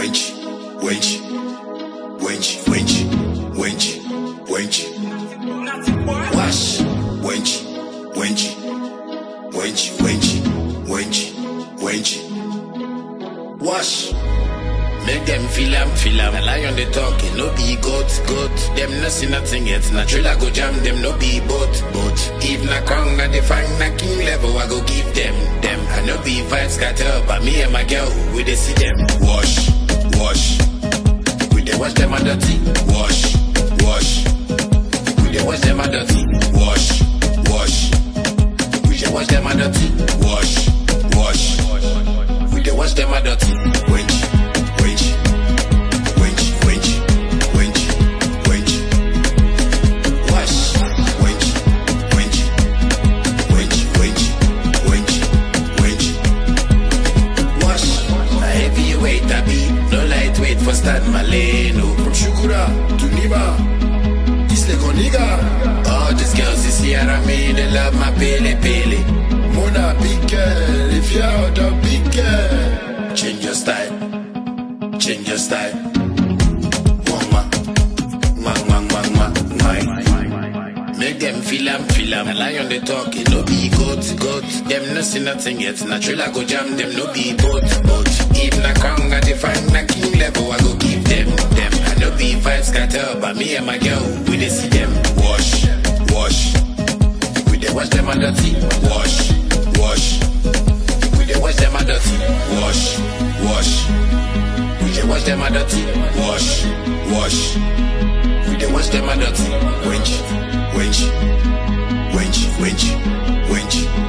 wench, wench, wench, wench, wench, wench. Wash, wench, wench, wench, wench, wench, wench. Wash. Make them feel am, feel am. A lion they talking, no be goat, goat. Them no see nothing yet. Na trailer go jam them, no be boat, boat. If na crown na the fang na king level, I go give them, them. I no be vibes scatter, but me and my girl, we dey see them. Wash, wash. We dey wash them a dirty. Wash, wash. We dey wash them a dirty. Wash, wash. We dey wash them a dirty. Wash, wash. We dey wash them a dirty. Wench, wench, wench, wench, wench, wench. Wash, wench, wench, wench, wench, wench, wench. Wash. A heavyweight I be, no lightweight for Stan Maleno. From Shukura to Niba, Isle Coniga. All these girls is here and me, they love my pele pele. Mona big girl, if you're out of big girl. Change your style, change your style. Mama, ma, ma, ma, ma, ma. Make them feel am, feel am. A lion they talk, it no be goat, goat. Them no see nothing yet. Na trailer go jam them, no be boat, boat. If na crown, I define na king level, I go give them, them. I no be vibes scatter, but me and my girl, we dey see them. Wash, wash. We dey wash them a dirty. Wash, wash. We dey wash them a dirty. Wash, wash. We dey wash them a dirty. Wash, wash. We dey wash them a dirty. Wench, wench, wench, wench, wench.